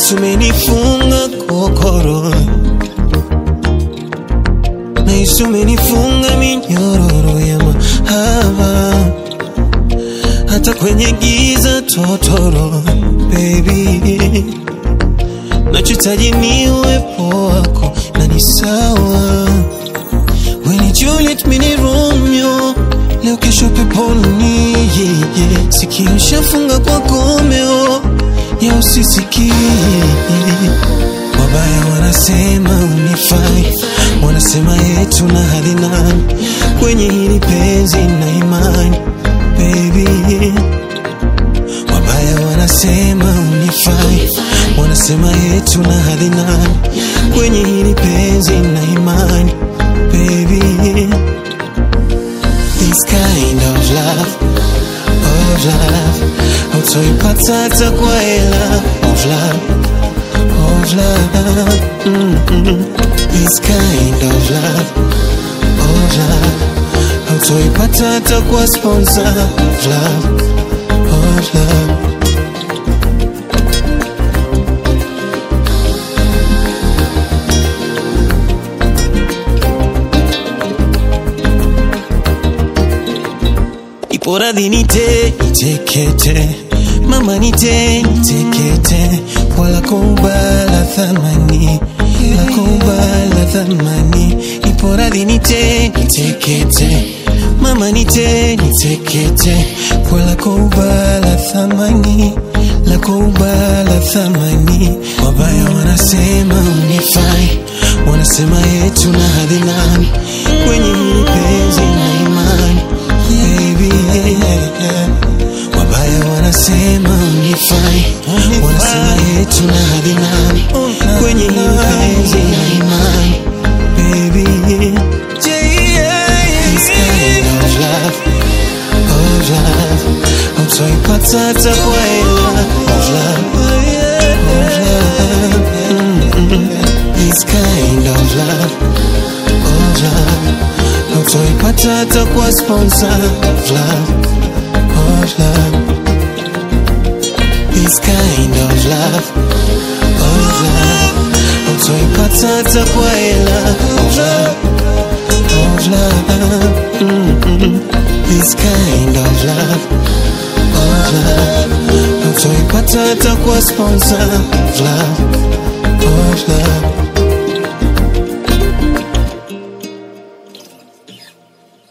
Nahisi umenifunga kokoro, nahisi umenifunga minyororo ya mahaba, hata kwenye giza totoro. Baby, nachohitaji ni uwepo wako na ni sawa. We ni Juliet, mi ni Romeo, leo kesho peponi. Yeah, yeah. Sikio shafunga kwa komeo ya usisikie. Wabaya wanasema unifai, wanasema yetu na hali nani kwenye hili penzi na imani baby. Wabaya wanasema unifai, wanasema yetu na hali nani kwenye hili penzi na imani baby. This kind of love, of love, hautoipata hata kwa hela of love, of love. Mm-mm. This kind of love, of love, hautoipata hata kwa sponsor of love, of love. Ipo radhi nite nitekete, mama nite nitekete, wala kubala thamani, la kubala thamani. Ipo radhi nite nitekete, mama nite nitekete, wala kubala thamani, la kubala thamani. Wabaya wanasema unifai, wanasema yetu na hadhi nani kwenye hili penzi na imani baby yeah, yeah. Wabaya wanasema unifai, wanasema yetu na hadhi nani kwenye hili penzi na imani baby This kind of love, of love hautoipata hata kwa hela of love, of love Mm-mm. This kind of love, of love hautoipata hata kwa sponsor of love, of love This kind of love, of love hautoipata hata kwa hela of love, of love Mm-mm. This kind of love, of love hautoipata hata kwa sponsor of love, of love